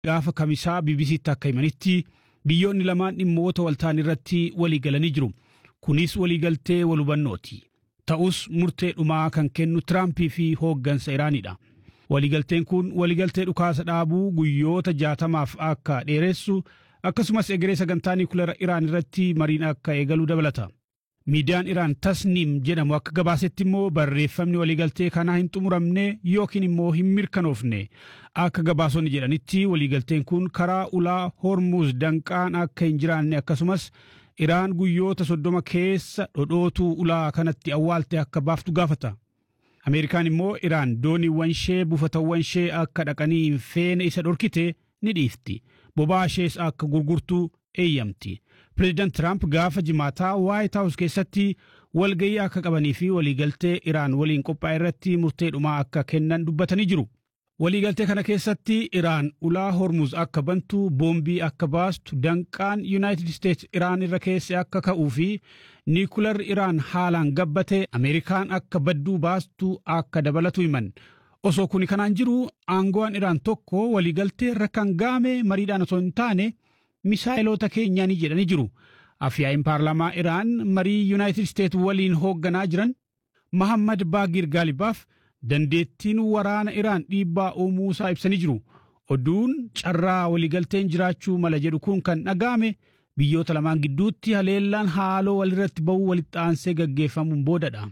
gaafa kamisaa BBCtti akka himanitti biyyoonni lamaan dhimmoota waltaan irratti walii galanii jiru. Kunis waliigaltee wal hubannooti. Ta'us murtee dhumaa kan kennu Tiraampii fi hooggansa Iraanidha. Waliigalteen kun waliigaltee dhukaasa dhaabuu guyyoota jaatamaaf akka dheeressu akkasumas egeree sagantaa niikulara Iraan irratti mariin akka eegalu dabalata. Miidiyaan Iraan Tasniim jedhamu akka gabaasetti immoo barreeffamni waliigaltee kanaa hin xumuramne yookiin immoo hin mirkanoofne. Akka gabaasonni jedhanitti waliigalteen kun karaa ulaa Hormuz danqaan akka hin jiraanne akkasumas Iraan guyyoota soddoma keessa dhodhootuu ulaa kanatti awwaalte akka baaftu gaafata. Ameerikaan immoo Iraan dooniiwwan ishee buufatawwan ishee akka dhaqanii feene isa dhorkite ni dhiifti. Boba'aa ishees akka gurgurtu eeyyamti. Pireezidaant Tiraamp gaafa jimaataa Waayit Haawus keessatti walgayii akka qabanii fi waliigaltee Iraan waliin qophaa'e irratti murtee dhumaa akka kennan dubbatanii jiru. Waliigaltee kana keessatti Iraan ulaa Hormuz akka bantu, boombii akka baastu, danqaan Yuunaayitid Isteets Iraan irra keesse akka ka'uu fi niikularri Iraan haalaan gabbate Ameerikaan akka badduu baastu akka dabalatu himan. Osoo kuni kanaan jiru aangoon Iraan tokko waliigaltee irra kan gaame mariidhaan osoo hin taane misaa'iloota keenyaanii jedhanii jiru. Afyaa'iin paarlaamaa Iraan marii Yuunaayitid Isteets waliin hoogganaa jiran Mahammad Baagir Gaalibaaf dandeettiin waraana Iraan dhiibbaa uumuu isaa ibsanii jiru. Oduun carraa waliigalteen jiraachuu mala jedhu kun kan dhaga'ame biyyoota lamaan gidduutti haleellaan haaloo walirratti ba'uu walitti aansee gaggeeffamuun boodadha.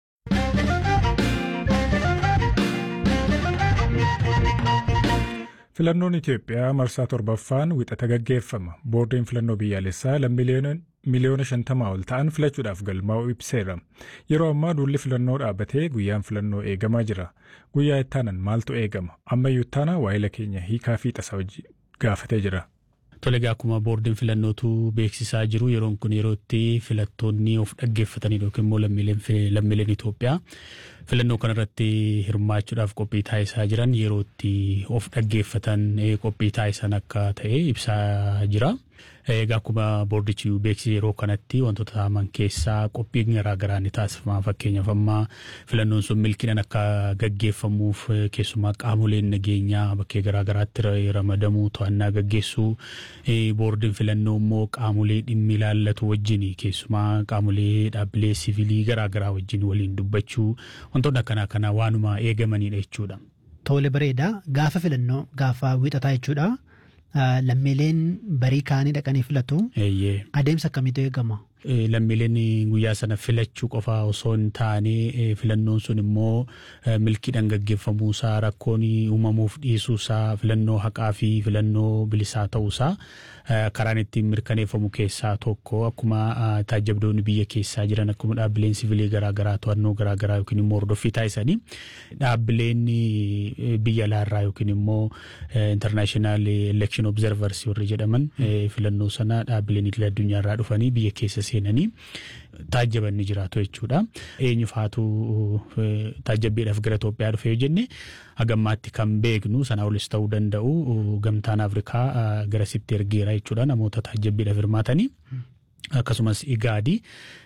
Filannoon Itoophiyaa marsaa torbaffaan wixata gaggeeffama. Boordiin filannoo biyyaalessaa miliyoona shantamaa ol ta'an filachuudhaaf galmaa'u ibseera. Yeroo ammaa duulli filannoo dhaabbatee guyyaan filannoo eegamaa jira. Guyyaa ittaanan maaltu eegama? Ammayyuu ittaana waa'ila keenya hiikaa fi tasaa hojii gaafatee jira. Tole egaa akkuma boordiin filannootu beeksisaa jiru yeroon kun yeroo itti filattoonni of dhaggeeffatanii yookiin immoo lammiileen Itoophiyaa filannoo kanarratti hirmaachuudhaaf qophii taasisaa jiran yeroo itti of dhaggeeffatan qophii taasisan akka ta'e ibsaa jira. Egaa akkuma boordichi beeksise yeroo kanatti wantoota ta'aman keessaa qophiin garaagaraa ni taasifama. Fakkeenyaaf amma filannoon sun milkiidhaan akka gaggeeffamuuf keessumaa qaamoleen nageenyaa bakkee garaagaraatti ramadamuu to'annaa gaggeessuu boordiin filannoo immoo qaamolee dhimmi ilaallatu wajjin keessumaa qaamolee dhaabbilee siviilii garaagaraa wajjin waliin dubbachuu wantoonni akkanaa kana waanuma eegamanidha jechuudha. Tole bareeda gaafa filannoo gaafa wixataa jechuudha. lammiileen barii kaanii dhaqanii filatu. Adeemsa akkamiitu eegama? lammiileen guyyaa sana filachuu qofaa osoo hin taane filannoon sun immoo milkiidhaan gaggeeffamuusaa rakkoon uumamuuf dhiisuusaa filannoo haqaa fi filannoo bilisaa ta'uusaa karaan ittiin mirkaneeffamu keessaa tokko akkuma taajabdoonni biyya keessaa jiran akkuma dhaabbileen siviilii garaagaraa to'annoo garaagaraa yookiin immoo hordoffii taasisanii dhaabbileen biyya alaarraa yookiin immoo international election observers warri jedhaman filannoo sana dhaabbileen idil addunyaarraa dhufanii biyya keessa seenanii taajjaban ni jiraatu jechuudha. Eenyu faatu taajjabbiidhaaf gara Itoophiyaa dhufe yoo jenne hagammaatti kan beeknu sanaa olis ta'uu danda'u gamtaan Afrikaa gara sitti ergeera jechuudha namoota taajjabbiidhaaf hirmaatanii. Akkasumas igaadi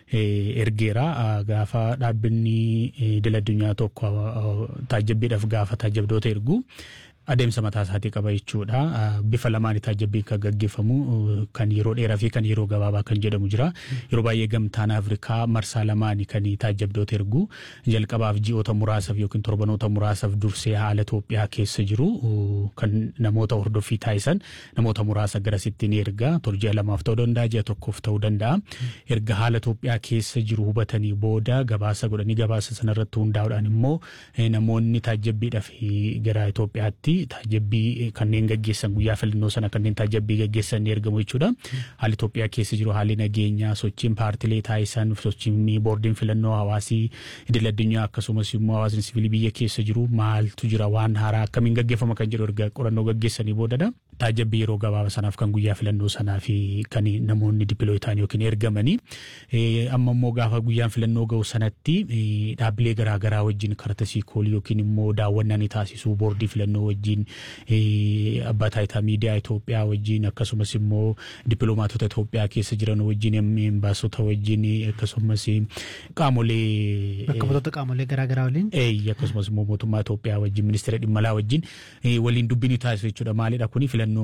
ergeera gaafa dhaabbinni idil addunyaa tokko taajjabbiidhaaf gaafa taajjabdoota ergu adeemsa mataa isaatii qaba jechuudha. Bifa lamaan taajjabbiin kan gaggeeffamu kan yeroo dheeraa fi kan yeroo gabaabaa kan jedhamu jira. Yeroo baay'ee gamtaan Afrikaa marsaa lamaani kan taajjabdoota ergu jalqabaaf ji'oota muraasaaf yookiin torbanoota muraasaaf dursee haala Itoophiyaa keessa jiru kan namoota hordoffii taasisan namoota muraasa garasitti ni erga. Ji'a lamaaf ta'uu danda'a ji'a tokkoof ta'uu danda'a. Erga haala Itoophiyaa keessa jiru hubatanii booda gabaasa godhanii gabaasa sanarratti hundaa'uudhaan immoo namoonni taajjabbiidhaaf gara Itoophiyaatti taajabbii kanneen gaggeessan guyyaa filannoo sana kanneen taajabbii gaggeessan ni ergamu jechuudha. Haalli Itoophiyaa keessa jiru haalli nageenyaa sochiin paartilee taasisan sochiin boordiin filannoo hawaasii idil addunyaa akkasumas immoo hawaasni siviilii biyya keessa jiru maaltu jira waan haaraa akkamiin gaggeeffama kan jedhu erga qorannoo gaggeessanii boodadha. Taajabbii yeroo gabaaba sanaaf kan guyyaa filannoo sanaa fi kan namoonni dippilooyi ta'an yookiin ergamanii amma immoo gaafa guyyaan filannoo ga'u sanatti dhaabbilee garaagaraa wajjin kartasii koolii yookiin immoo daawwannaa ni taasisu boordii filannoo wajjin abbaa taayitaa miidiyaa Itoophiyaa wajjin akkasumas immoo dippiloomaatota Itoophiyaa keessa jiran wajjin embaasota wajjin akkasumas qaamolee. Bakka buutota qaamolee garaagaraa waliin. Akkasumas immoo mootummaa Itoophiyaa wajjin ministeera dhimma alaa wajjin waliin dubbii ni taasisu jechuudha maalidha kuni filannoo.